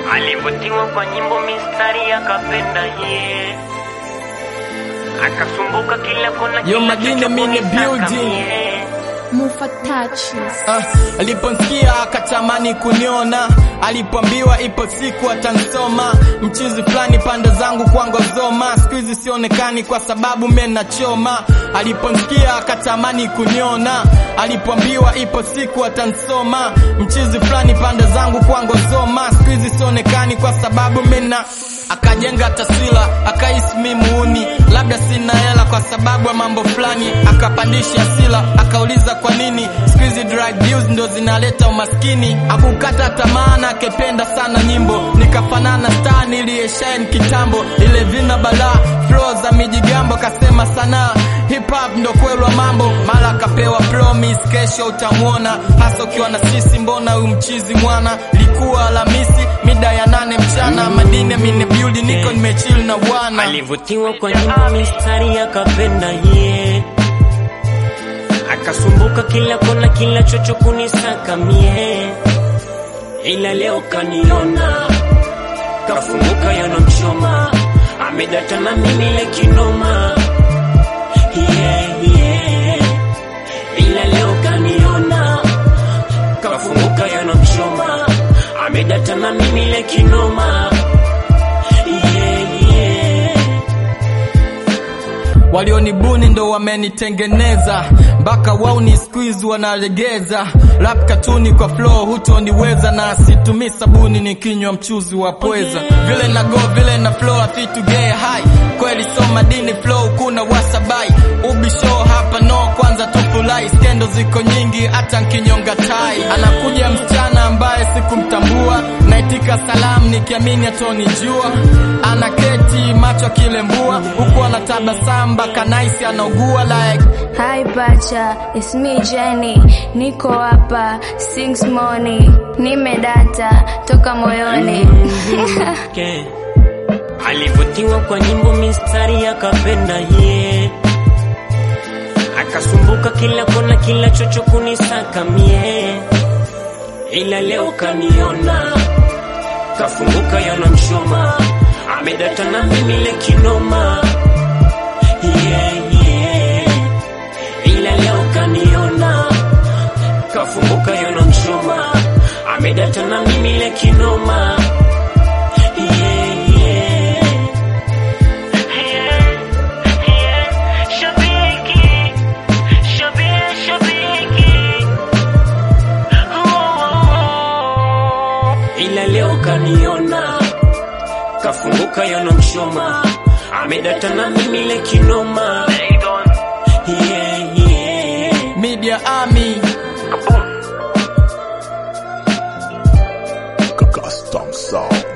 Alivutiwa kwa nyimbo mistari akapenda ye akasumbuka kila kona Yo, kila Madini, chocho I'm in the kunisaka building. mie. Mufa touches. Ah, aliponsikia akatamani kuniona, alipoambiwa ipo siku atansoma. Mchizi fulani pande zangu kwa ngozoma, siku hizi sionekani kwa sababu mimi nachoma. Aliponsikia akatamani kuniona, alipoambiwa ipo siku atansoma. Mchizi fulani pande zangu kwa ngozoma, siku hizi sionekani kwa sababu mimi na akajenga taswira akahisi mimi muuni, labda sina hela kwa sababu ya mambo fulani, akapandisha hasira, akauliza kwa nini siku hizi drug deals ndo zinaleta umaskini. Akukata tamaa na akependa sana nyimbo, nikafanana star niliyeshine kitambo, ile vina balaa flow za mijigambo, kasema sanaa hip hop ndo kweli wa mambo, mara akapewa promise, kesho utamwona hasa ukiwa na sisi, mbona huyu mchizi mwana. Ilikuwa Alhamisi mida ya nane mchana, madini amine building, niko nimechill na bwana Alivutiwa kwa nyimbo mistari akapenda ye akasumbuka kila kona kila chocho kunisaka mie, ila leo kaniona kafunguka yanamchoma amedata na mimi le kinoma yeah, yeah. ila leo kaniona kafunguka yanamchoma amedata na mimi le kinoma yeah, yeah. walionibuni ndo wamenitengeneza mpaka wao ni squeeze wanalegeza rap katuni kwa flow hutoniweza na situmii sabuni nikinywa mchuzi wa pweza vile na go vile na flow afi to get high kweli so madini flow kuna wasabai ubi show hapa no kwanza tufurahi skendo ziko nyingi hata nkinyonga tai anakuja msichana ambaye sikumtambua naitika salamu nikiamini atonijua anaketi macho akilembua huku anatabasamu mpaka naisi anaugua like Hi Pacha, it's me Jenny. Niko hapa sings morning. Nimedata toka moyoni. yake alivutiwa kwa nyimbo mistari akapenda ye akasumbuka kila kona kila chocho kunisaka mie ila leo kaniona kafunguka yanamchoma amedata na mimi le kinoma yeah, yeah. ila leo kaniona kafunguka yanamchoma amedata na mimi le kinoma yeah, yeah. Shabiki, shabi- shabiki. Oh. ila leo kaniona kafunguka yanamchoma amedata na mimi le kinoma yeah, yeah. media army Custom sound.